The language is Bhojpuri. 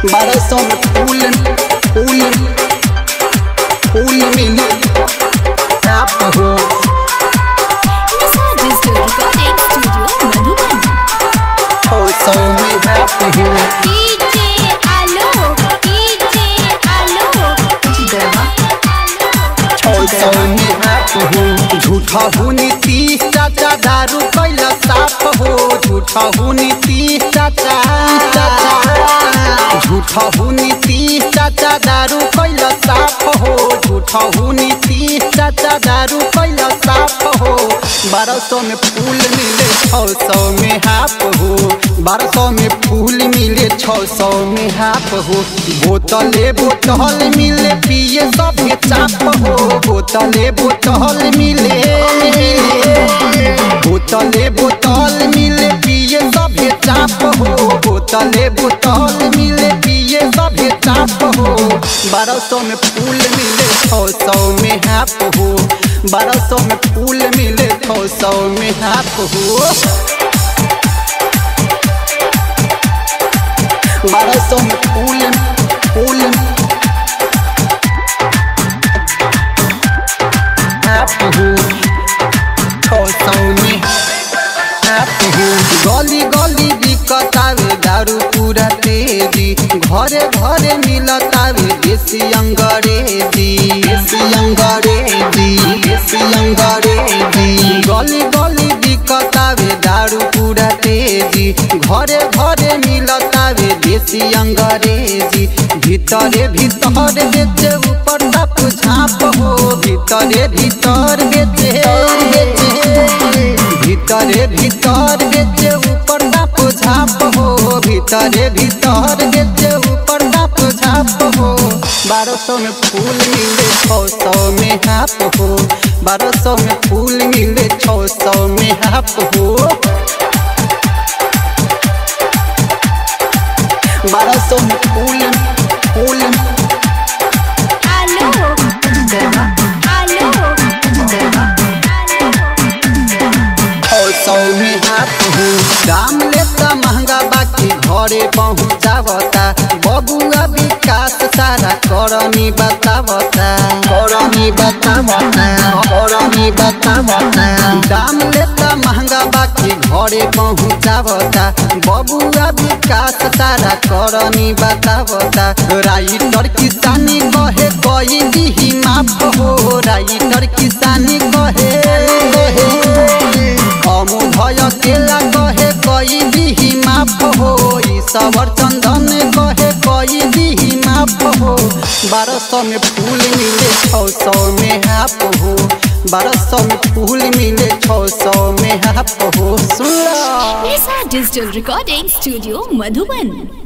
बारह सौ में फूल फूल फूल मिले आप हो Nisa Digital Recording Studio, Madhuban. छौ सौ में आप हो DJ Alok, DJ Alok. छौ सौ में आप हो झूठा हूँ नीतीश चाचा दारू कैला साफ हो झूठा हूँ नीतीश चाचा चाचा झूठा हूँ नीतीश चाचा दारू कैला साफ हो झूठा हूँ नीतीश चाचा दारू कैला साफ हो बारह सौ में फूल मिले छौ सौ में हाफ हो बारह सौ में फूल मिले छौ सौ में हाफ हो बोतले बोतल मिले पिए सब चाप हो बोतले बोतल मिले बोतले बोतल मिले पिए सब चाप हो बोतले बोतल मिले पिए सब चाप हो बारह सौ में फूल मिले छौ सौ में हाफ हो बारह सौ में फूल मिले छौ सौ में हाफ हो बारह सौ में फूल फूल आप हो छौ सौ में आप हो गली गली बिकतावे दारू पूरा तेजी घरे घरे मिलतावे देसी अंग्रेजी देसी अंग्रेजी देसी अंग्रेजी गली गली बिकतावे दारू पूरा तेजी घरे घरे मिलतावे देसी अंग्रेजी भीतरे भीतर बेचे ऊपर तप झाप हो भीतरे भीतर बेचे बेचे भीतरे भीतर बेचे ऊपर तप झाप हो भीतरे भीतर बेचे ऊपर तप झाप हो बारह सौ में फूल मिले छौ सौ में हाफ हो बारह सौ में फूल मिले छौ सौ में हाफ हो बारह सौ में फूल फूल Alok. Alok. छौ सौ में हाथ हो दाम लेता महंगा बाकी घरे पहुँचावता बबुआ विकास सारा करनी बतावता करनी बतावता करनी बतावता दाम लेता महंगा बाकी घरे पहुँचावता बबुआ विकास सारा करनी बतावता राइटर किसानी कहे कोई दिही माफ हो राइटर किसानी कहे कहे हमू भय केला कहे कई दिही माफ हो ई सवर चंदन कहे कई दिही माफ हो बारह सौ में फूल मिले छौ सौ में हाफ हो बारह सौ में फूल मिले छौ सौ में हाफ हो सुन लो Nisa Digital Recording Studio, Madhuban.